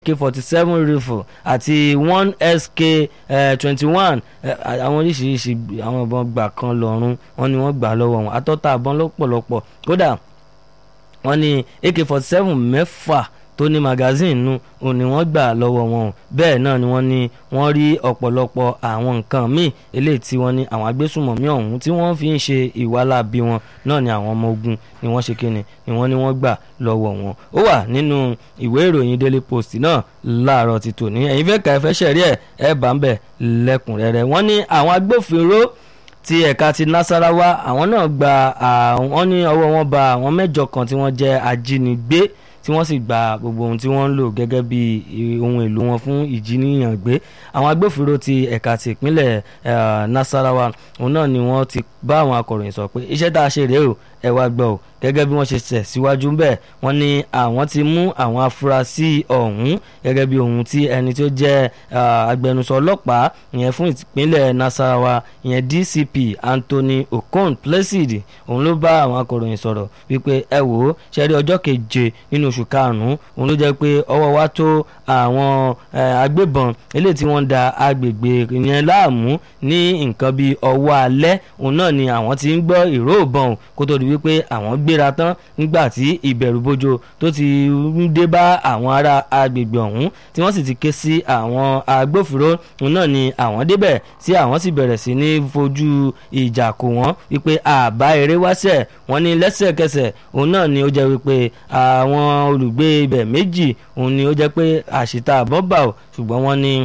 ak forty seven rifle àti one sk twenty one àwọn oríṣiríṣi àwọn ìbọn gbà kan lọ́rùn wọn ni wọ́n gbà lọ́wọ́ wọn atọ́ta àbọ̀n lọ́pọ̀lọpọ̀ kódà wọ́n ní ak forty seven mẹ́fà tó ní magazine nu òun ni wọ́n gbà lọ́wọ́ wọn bẹ́ẹ̀ náà ni wọ́n ní wọ́n rí ọ̀pọ̀lọpọ̀ àwọn nǹkan míì eléyìí tí wọ́n ní àwọn agbésùmọ̀mí ọ̀hún tí wọ́n fi ń ṣe ìwálábí wọn náà ni àwọn ọmọ ogun ni wọ́n ṣe kíni ni wọ́n ní wọ́n gbà lọ́wọ́ wọn ó wà nínú ìwé ìròyìn daily post náà láàárọ̀ ti tòní ẹ̀yin fẹ́ ka ẹ fẹ́ ṣẹ̀rí ẹ̀ ẹ̀ bá ń bẹ̀ lẹ́kùnrẹ́rẹ́ wọ́n ní àwọn agbófinró ti ẹ̀ka ti nasarawa àwọn náà gba àwọn ní ọwọ́ wọn ba àwọn mẹ́jọ kan tí wọ́n jẹ́ ajínigbé tí wọ́n sì gba gbogbo ohun tí wọ́n ń lò gẹ́gẹ́ bí ohun èlò wọn fún ìjíníyàn gbé àwọn agbófinró ti ẹ̀ka ti ìpínlẹ̀ nasarawa òun náà ni wọ́n ti bá àwọn akọ̀ròyìn sọ pé iṣẹ́ tá a ṣe rèé o ẹ wá gbọ́ o gẹ́gẹ́ bí wọ́n ṣe tẹ̀ síwájú bẹ́ẹ̀ wọ́n ní àwọn ti mú àwọn afurasí ọ̀hún gẹ́gẹ́ bí ohun tí ẹni tó jẹ́ agbẹnusọ ọlọ́pàá ìyẹn fún ìpínlẹ̀ nasarawa ìyẹn dcp anthony okon placid òun ló bá àwọn akọ̀ròyìn sọ̀rọ̀ wípé ẹ wò ó ṣẹ́rí ọjọ́ keje nínú oṣù karùn-ún òun ló jẹ́ pé ọwọ́ wa tó àwọn agbébọn eléyìí tí wọ́n ń da agbègbè yẹn láàmú ní nǹkan bíi ọwọ́ alẹ́ òun náà ni àwọn ti ń gbọ́ ìró ìbọn kó tó di wípé àwọn gbéra tán nígbà tí ìbẹ̀rùbojo tó ti ń dé bá àwọn ará agbègbè ọ̀hún tí wọ́n sì ti ké sí àwọn agbófinró òun náà ni àwọn débẹ̀ tí àwọn sì bẹ̀rẹ̀ sí ní fojú ìjà kò wọ́n wípé àbá eré wáṣẹ̀ wọ́n ní lẹ́sẹ̀kẹsẹ̀ òun náà ni ó jẹ́ wípé àwọn olùgbé ibẹ̀ méjì òun ni ó jẹ́ pé àṣìta àbọ̀ bà ó ṣùgbọ́n wọ́n ní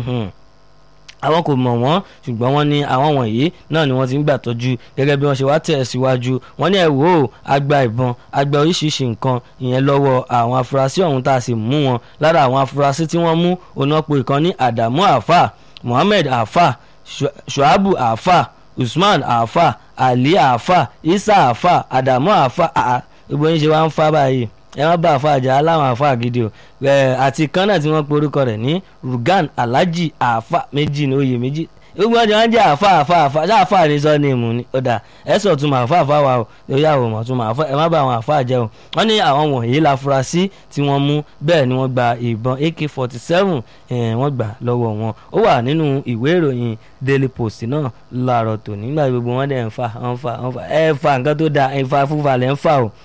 àwọn kò mọ̀ wọ́n ṣùgbọ́n wọ́n ní àwọn wọ̀nyí náà ni wọ́n ti ń gbà tọ́jú gẹ́gẹ́ bí wọ́n ṣe wá tẹ̀ síwájú wọ́n ní ẹ̀ wò ó agba ìbọn agba oríṣiríṣi nǹkan ìyẹn lọ́wọ́ àwọn afurasí ọ̀hún tá a sì mú wọn lára àwọn afurasí tí wọ́n mú onápo ìkan ní Adamu Afa Muhammed Afa Shuabu Afa Usman Afa Ali Afa Isa Afa Adamu Afa gbogbo yín ṣe wá ń fa báyìí ẹ má bá àfa àjà aláwọn àfa gidi o àti kan náà tí wọ́n pe orúkọ rẹ̀ ní Rugan Alhaji àfa méjì ní oyè méjì gbogbo ọjọ́ wọn jẹ́ àfa àfa àfa ṣáà àfa ní sọ ní ìmú ni ó dà ẹ sọ tún mà àfa àfa wa o lórí àwọn ọmọ tún mà àfa ẹ má bá àwọn àfa àjẹ o wọ́n ní àwọn wọ̀nyí láfurasí tí wọ́n mú bẹ́ẹ̀ ni wọ́n gba ìbọn AK forty seven wọ́n gbà lọ́wọ́ wọn ó wà nínú ìwé ìròyìn Daily Post náà láàárọ̀ tòní nígbà gbogbo wọn dẹ̀ ń fa ń fa ń fa ẹ fa nǹkan tó da ẹ fa fúnfa lẹ́ ń fa o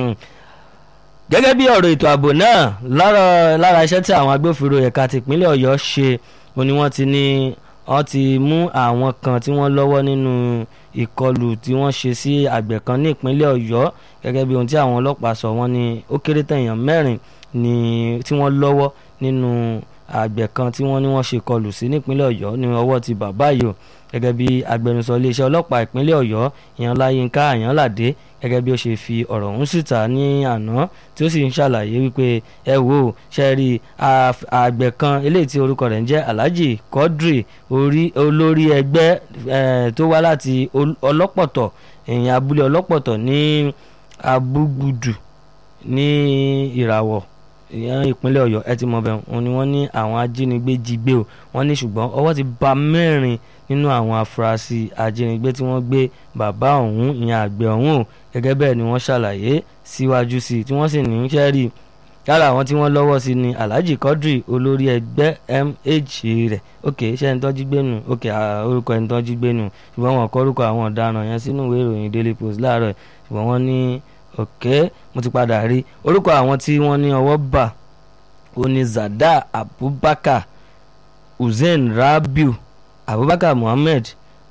gẹ́gẹ́ bí ọ̀rọ̀ ètò ààbò náà lára lára iṣẹ́ tí àwọn agbófinró ẹ̀ka tìpínlẹ̀ ọ̀yọ́ ṣe ó ní wọ́n ti ní wọ́n ti mú àwọn kan tí wọ́n lọ́wọ́ nínú ìkọlù tí wọ́n ṣe sí àgbẹ̀ kan ní ìpínlẹ̀ ọ̀yọ́ gẹ́gẹ́ bí ohun tí àwọn ọlọ́pàá sọ wọ́n ní ó kéré tẹ̀yàn mẹ́rin ni tí wọ́n lọ́wọ́ nínú àgbẹ̀ kan tí wọ́n ní wọ́n ṣe kọlù sí nípínlẹ̀ ọ̀yọ́ ní ọwọ́ ti bàbá yìí o gẹ́gẹ́ bí agbẹnusọ iléeṣẹ́ ọlọ́pàá ìpínlẹ̀ ọ̀yọ́ ìyẹn láyínká àyànládé gẹ́gẹ́ bí ó ṣe fi ọ̀rọ̀ ọ̀hún síta ní àná tí ó sì ń ṣàlàyé wípé ẹ wò ó ṣe rí àgbẹ̀ kan eléyìí tí orúkọ rẹ̀ ń jẹ́ alhaji quadri olórí ẹgbẹ́ tó wá láti ọlọ́pọ̀tọ̀ èèyàn abúlé ọlọ́pọ̀tọ̀ ní abúgbùdù ní ìràwọ̀ ìyẹn ìpínlẹ̀ ọ̀yọ́ ẹ ti mọ̀ bẹ́ẹ̀ wọ́n ní wọ́n ní àwọn ajínigbé jí gbé o wọ́n ní ṣùgbọ́n ọwọ́ ti bà mẹ́rin nínú àwọn afurasí ajínigbé tí wọ́n gbé bàbá ọ̀hún ìyẹn àgbẹ̀ ọ̀hún o gẹ́gẹ́ bẹ́ẹ̀ ni wọ́n ṣàlàyé síwájú sí i tí wọ́n sì ní í ṣe rí lára àwọn tí wọ́n lọ́wọ́ sí ni alhaji quadri olórí ẹgbẹ́ mh rẹ̀ ok ṣé ẹni tọ́jú gbénu ok orúkọ ẹni tọ́jú gbénu ṣùgbọ́n wọn kọ orúkọ àwọn ọ̀daràn yẹn sínú ìwé ìròyìn daily post láàárọ̀ ṣùgbọ́n wọ́n ní ok mo ti padà rí orúkọ àwọn tí wọ́n ní ọwọ́ bà ó ní zada abubakar hussein rabiu abubakar muhammed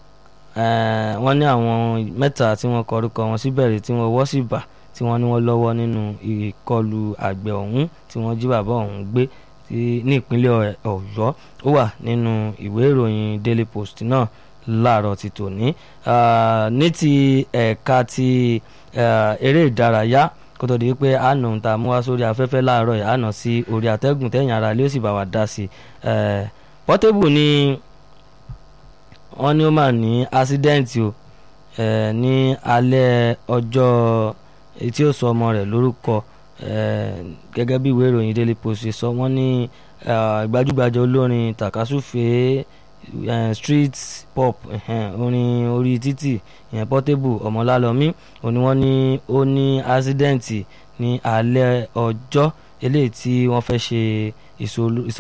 wọ́n ní àwọn mẹ́ta tí wọ́n kọ orúkọ wọn síbẹ̀rẹ̀ tí wọ́n wọ́ sí bà tí wọ́n ní wọ́n lọ́wọ́ nínú ìkọlù àgbẹ̀ ọ̀hún tí wọ́n jí bàbá ọ̀hún gbé ní ìpínlẹ̀ ọ̀yọ́ ó wà nínú ìwé ìròyìn daily post náà láàárọ̀ ti tòní ní ti ẹ̀ka ti eré ìdárayá kó tó di pé àna ń ta mú wá sórí afẹ́fẹ́ láàárọ̀ yìí àna sí orí àtẹ́gùn tẹ̀yìn ara lé ó sì bá wa dá sí i Portable ní wọ́n ní ó mà ní ásídẹ́ǹtì o ní alẹ́ ọjọ́ tí ó sọ ọmọ rẹ̀ lórúkọ gẹ́gẹ́ bí ìwé ìròyìn Daily Post ṣe sọ wọ́n ní gbajúgbajà olórin takasúfè street pop orin orí títì ìyẹn Portable ọmọlálọ́mí òní wọ́n ní ó ní ásídẹ́ǹtì ní alẹ́ ọjọ́ eléyìí tí wọ́n fẹ́ ṣe ìsọlú